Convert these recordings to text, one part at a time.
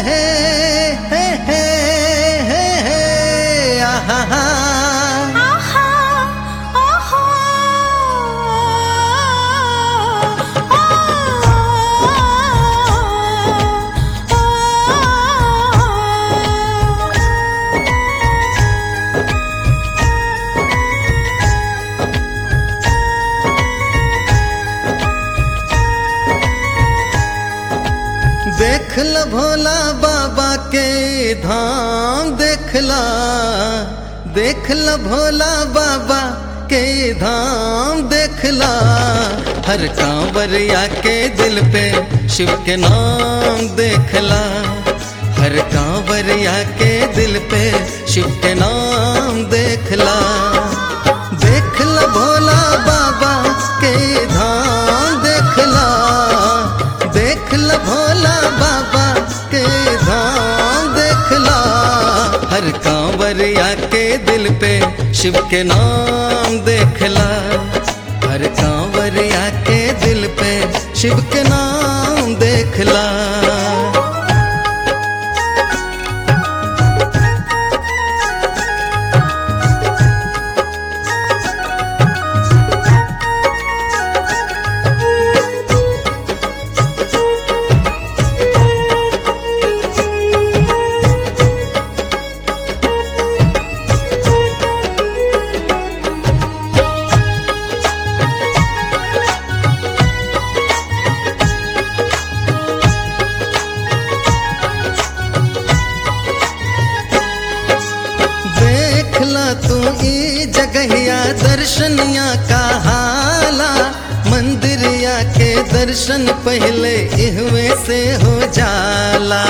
हे हे हे हे हे आहा हा आहा आहा देख ल भोला बाबा के धाम देख ला देख ल भोला बाबा के धाम देख ला हर कांवरिया के दिल पे शिव के नाम देख ला हर कांवरिया के दिल पे शिव के नाम देख ला देख ल भोला बाबा के धाम देख ला देख ल भोला बाबा के धाम देख ला हर कांवरिया के दिल पे शिव के नाम देख ला हर कांवरिया के दिल पे शिव के नाम देख ला देख ला तू ई जगहिया दर्शनिया का हाला मंदिरिया के दर्शन पहले इहवे से हो जाला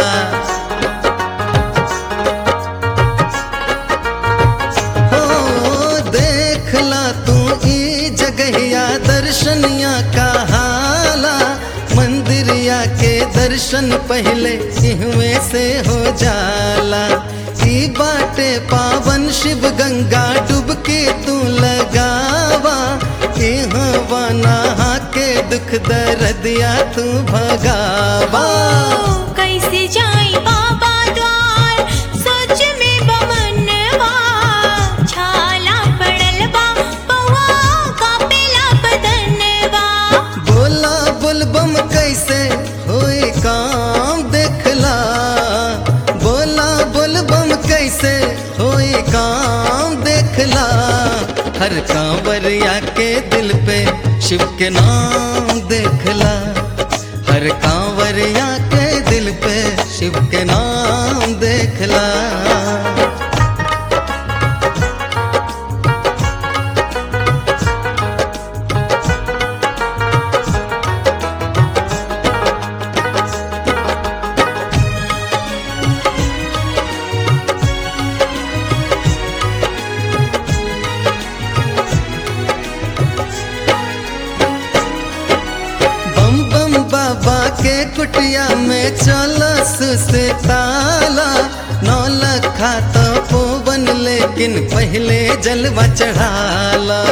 हो देख ला तू ई जगहिया दर्शनिया का हाला मंदिरिया के दर्शन पहले इहवे से हो जाला ई बाटे पावन शिव गंगा डुबके तू लगावा इहवा नहा के दुख दर्दिया तू भगावा कैसे जाई बाबा द्वार सोच में बमनवा छाला पड़ल बा पौआ कापेला बदनवा बोला बुलबम कैसे होए काम देखला बोला बुलबम कैसे होए काम देखला हर कांवरिया के दिल पे शिव के नाम देखला हर कांवरिया के दिल पे शिव के नाम देखला बम बम बाबा के कुटिया में चलस से ताला नौ लखा तो पोवन लेकिन पहले जलवा चढ़ाला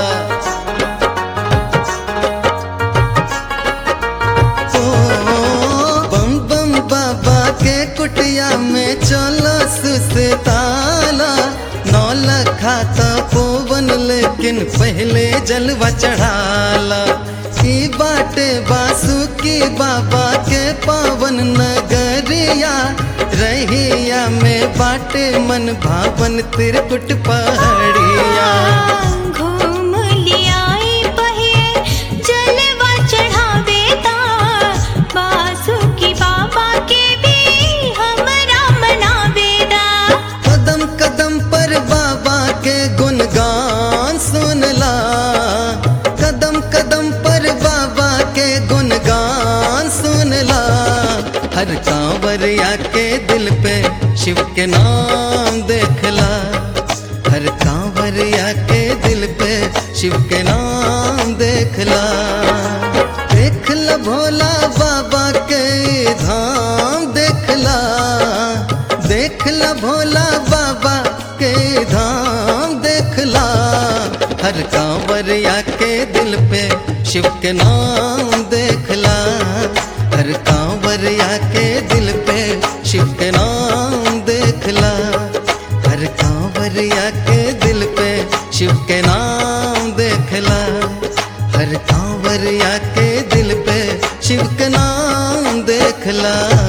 ओ, बम बम बाबा के कुटिया में चलस से ताला नौ लखा तो पोवन लेकिन पहले जलवा चढ़ाला ई बाटे बासुकी बाबा के पावन नगरिया रहिया में बाटे मन भावन तिरकुट पहाड़िया घूम लियाई बहे जलवा चढ़ावे ता बासुकी बाबा के भी हमरा मनावे दा कदम कदम पर बाबा के गुणगान सुनला कदम कदम पर बाबा के गुणगान सुनला हर कांवरिया के दिल पे शिव के नाम देखला हर कांवरिया के दिल पे शिव के नाम देखला देखला भोला बाबा के धाम देखला देखला भोला बाबा के धाम देखला हर कांवरिया के दिल पे शिव के नाम देखला हर कांवरिया के दिल पे शिव के के नाम देखला हर कांवरिया के दिल पे शिव के नाम देखला